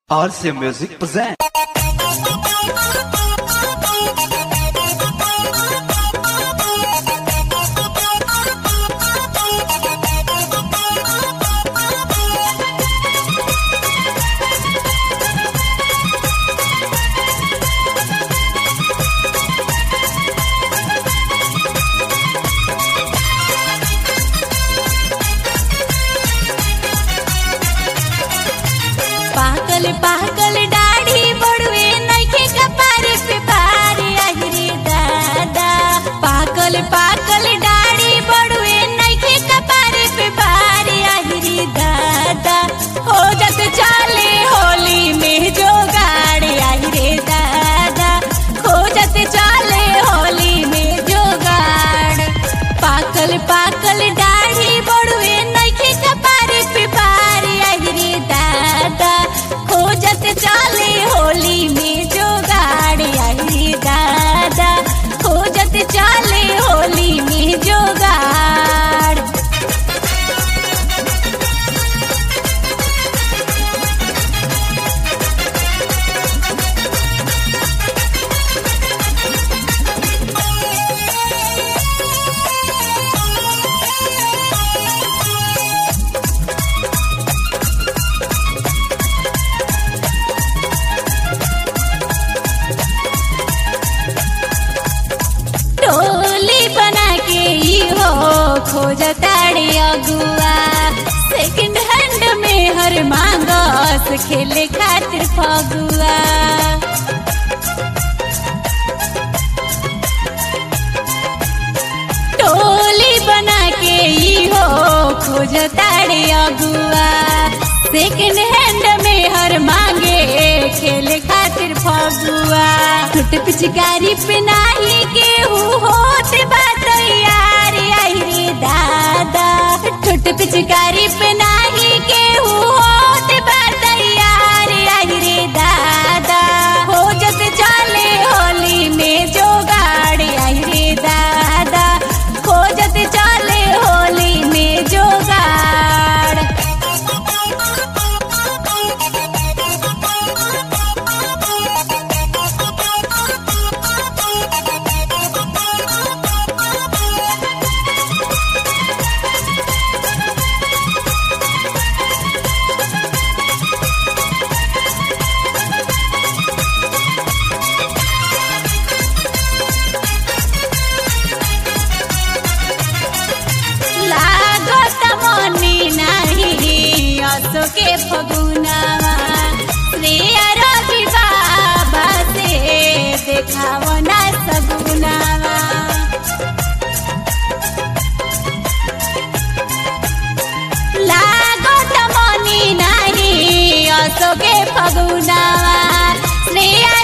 RC Music present. पाकल पाकल दाढ़ी बड़ुए नइखे कपारे पे भारी आहिरे दादा पाकल पाकल दाढ़ी बड़ुए नइखे कपारे पे भारी आहिरे दादा हो जत चाले होली में जो गाड़ी आहिरे दादा हो जत चाले होली में जो गाड़ पाकल पाकल दाढ़ी बड़ुए नइखे कपारे पे भारी आहिरे दादा खोजत चाले होली में जो गाड़ी आहिरे दादा खोजत चाले होली में जो गाड़ टोली बना के ही हो खोजताड़ी अगुआ सेकंड हैंड में हर मांगस खेले खातिर फगुआ टोली बना के ही हो खोजताड़ी अगुआ सेकंड हैंड में हर मांगे खेले खातिर फगुआ टूट पिचकारी पे नाही केहू होत बात यार आई रे दादा टूट पिचकारी पे नाही केहू होत बात यार आई रे दादा हो जत चाले होली में जो गाड़ी आई रे दादा हो जत चाले होली में जो गाड़ लागत मनी नाही असो के फगुनावा श्रेया रवि बाबा से देखाव ना सगुनावा लागत मनी नाही असो के फगुनावा श्रेया